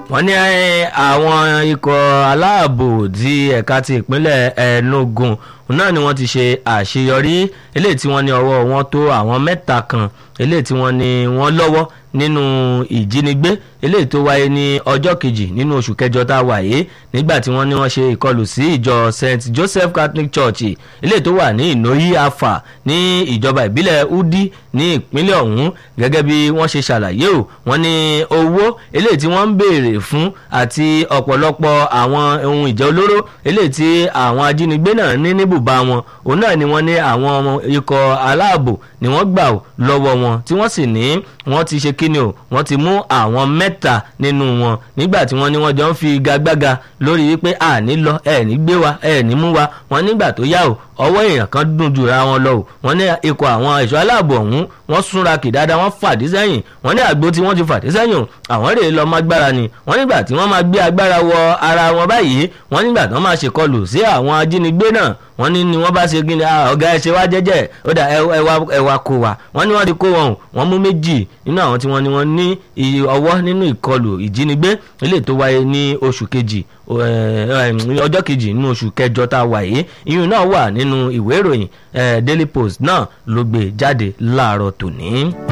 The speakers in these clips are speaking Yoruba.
wọ́n ní àwọn ikọ̀ aláàbò ti ẹ̀ka ti ìpínlẹ̀ Enugu náà ni wọ́n ti ṣe àṣeyọrí eléyìí tí wọ́n ní ọwọ́ wọn tó àwọn mẹ́ta kan eléyìí tí wọ́n ní wọ́n lọ́wọ́ nínú ìjínigbé eléyìí tó wáyé ní ọjọ́ kejì nínú oṣù kẹjọ tá a wà yìí nígbà tí wọ́n ní wọ́n ṣe ìkọlù sí ìjọ St Joseph Catholic Church eléyìí tó wà ní Ìnóyí Afa ní ìjọba ìbílẹ̀ Udi ní ìpínlẹ̀ ọ̀hún gẹ́gẹ́ bí wọ́n ṣe ṣàlàyé o wọ́n ní owó eléyìí tí wọ́n ń béèrè fún àti ọ̀pọ̀lọpọ̀ àwọn ohun ìjà olóró eléyìí tí àwọn ajínigbé náà ní níbùbá wọn òun náà ni wọ́n ní àwọn ikọ̀ aláàbò ni wọ́n gbà lọ́wọ́ wọn tí wọ́n sì ní wọ́n ti ṣe kíni o wọ́n ti mú àwọn mẹ́ta nínú wọn nígbà tí wọ́n ní wọ́n jọ ń fi gagbága lórí wípé àní lọ ẹ̀ ní gbé wa ẹ̀ ní mú wa wọ́n nígbà tó yá o ọwọ́ èèyàn kan dùn jura wọn lọ o wọ́n ní ikọ̀ àwọn ẹ̀ṣọ́ aláàbò ọ̀hún wọ́n súnra kì dáadáa wọ́n fàdí sẹ́yìn wọ́n ní àgbo tí wọ́n ti fàdí sẹ́yìn àwọn rèé lọ mágbára ni wọ́n nígbà tí wọ́n máa gbé agbára wọ ara wọn báyìí wọ́n nígbà tí wọ́n máa ṣèkọlù sí àwọn ajínigbé náà wọ́n ní ni wọ́n bá ṣe gíní ọ̀gá ẹ ṣe wá jẹ́jẹ́ ó dà ẹ wá kó wa wọ́n ní wọ́n ti kó wọn wọ́n mú méjì nínú àwọn tí wọ́n ní wọ́n ní ọwọ́ nínú ìkọlù ìjínigbé eléyìí tó wáyé ní oṣù kejì ọjọ́ kejì nínú oṣù kẹjọ tá a wà yìí iyùn náà wà nínú ìwé ìròyìn Daily Post náà ló gbé jáde láàárọ̀ tòní.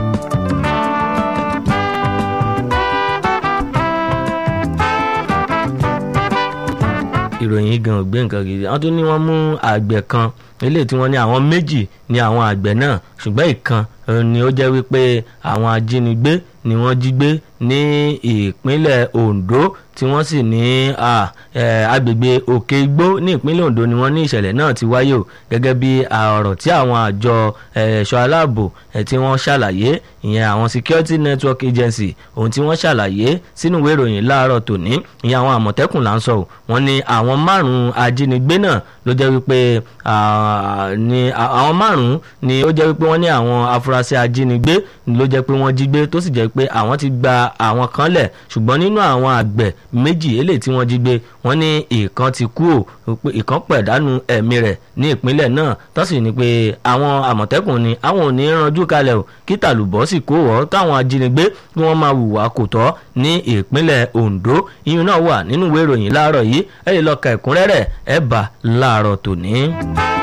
ìròyìn gan ò gbé nǹkan gidi wọ́n tún ní wọ́n mú àgbẹ̀ kan eléyìí tí wọ́n ní àwọn méjì ní àwọn àgbẹ̀ náà ṣùgbọ́n ìkan ni ó jẹ́ wípé àwọn ajínigbé ni wọ́n jí gbé ní ìpínlẹ̀ Ondo tí wọ́n sì ní agbègbè Òkè Igbó ní ìpínlẹ̀ Ondo ni wọ́n ní ìṣẹ̀lẹ̀ náà ti wáyé o gẹ́gẹ́ bí ọ̀rọ̀ tí àwọn àjọ ẹ̀ṣọ́ aláàbò tí wọ́n ṣàlàyé ìyẹn àwọn Security Network Agency ohun tí wọ́n ṣàlàyé sínú ìwé ìròyìn láàárọ̀ tòní ìyẹn àwọn àmọ̀tẹ́kùn là ń sọ o wọ́n ní àwọn márùn-ún ajínigbé náà ló jẹ́ wípé àwọn márùn-ún ni ó jẹ́ wípé wọ́n ní àwọn afurasí ajínigbé ló jẹ́ pé wọ́n jí gbé tó sì jẹ́ pé àwọn ti gba àwọn kan lẹ̀ ṣùgbọ́n nínú àwọn àgbẹ̀ méjì eléyìí tí wọ́n jí gbé wọ́n ní ìkan ti kú ò ìkan pẹ̀dánù ẹ̀mí rẹ̀ ní ìpínlẹ̀ náà tó sì ní pé àwọn àmọ̀tẹ́kùn ni àwọn ò ní ranjú kalẹ̀ o kí tàlùbọ́ sì kó wọ́ káwọn ajínigbé kí wọ́n máa hùwà kò tọ́ ní ìpínlẹ̀ Ondo iyùn náà wà nínú ìwé ìròyìn láàárọ̀ yìí ẹ lè lọ ka ẹ̀kúnrẹ́rẹ́ ẹ̀ bá láàárọ̀ tòní.